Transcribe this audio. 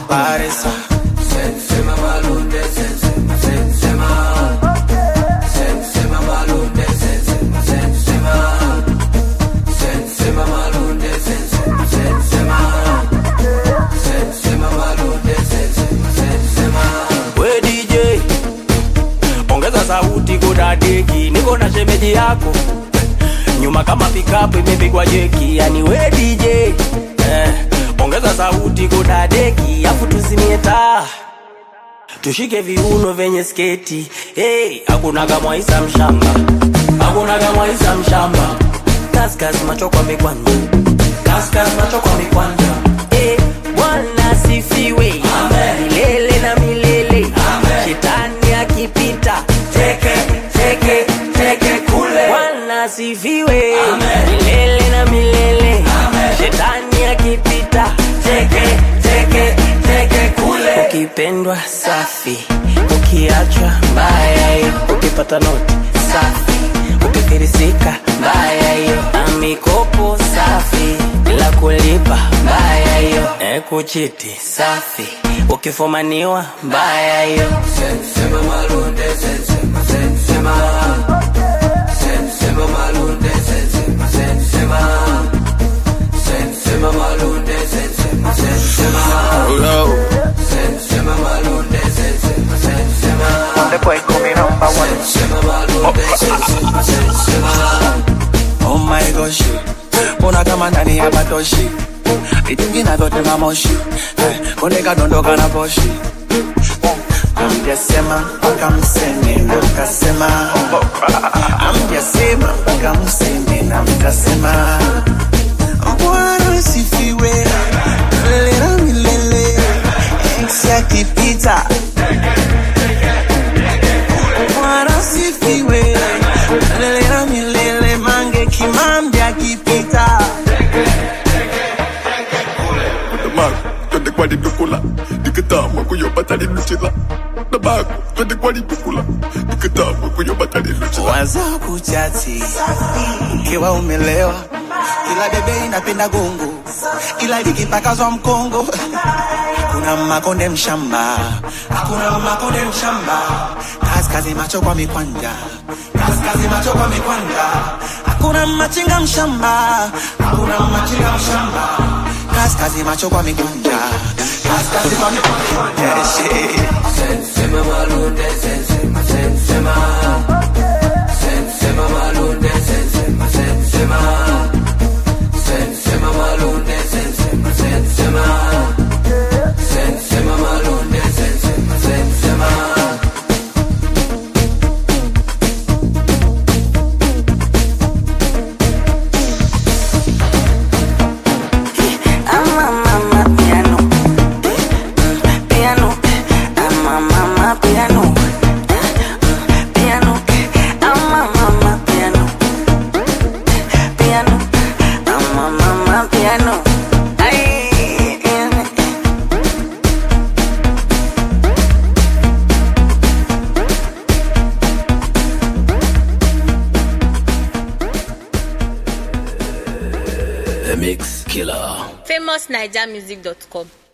paresa Sensema malunde, sensema, sensema. Sensema malunde, sensema, sensema. Sensema malunde, sensema, sensema. Sensema malunde, sensema, sensema. we DJ ongeza sauti kudadeki, niko na shemeji yako nyuma kama pikapu imepigwa jeki, yani we DJ eh, ongeza sauti kudadeki, afu tuzimie taa tushike viuno vyenye sketi hey, hakunaga mwaisa mshamba hakunaga mwaisa mshamba kaskas macho kwa mikwanja kaskas macho kwa mikwanja hey, bwana sifiwe milele na milele shetani akipita teke teke teke kule bwana sifiwe milele na milele shetani akipita teke teke teke kule ukipendwa safi ukiachwa mbaya hiyo ukipata noti safi ukifirisika mbaya hiyo amikopo safi bila kulipa mbaya hiyo e kuchiti safi ukifumaniwa mbaya hiyo Sensema malunde, sensema, sensema. Sensema malunde, sensema, sensema. Sensema malunde, sensema, sensema. Sensema malunde, sensema, sensema. The boy call me number one Sensema malunde, sensema, sensema. Oh my gosh Mbona kama ndani ya batoshi Vitingina vyote mamoshi Eh, Koneka dondoka na poshi Amjasema mpaka mseme na mkasema Amjasema mpaka mseme na mkasema Bwana sifiwe milele na milele Enzi akipita Bwana sifiwe milele na milele Mange kimambi akipita Dabaco, twende kwa lidukula nikitama kuyopata liluchila Dabaco, twende kwa lidukula nikitama kuyopata liluchila waza kuchati ukiwa umelewa ila bebe inapenda gongo ila likipakazwa mkongo kuna makonde mshamba hakuna makonde mshamba kaskazi macho kwa mikwanja kaskazi macho kwa mikwanja hakuna machinga mshamba hakuna machinga mshamba kaskazi macho kwa mikwanja kaskazi kwa mikwanja yeah, shit. Sensema malunde, sensema, sensema. Sensema malunde, sensema, sensema. Sensema malunde, sensema, sensema. Sensema malunde, sensema, sensema. ama mama piano piano ama mama piano piano ama mama piano piano ama mama piano ay famousnigermusic.com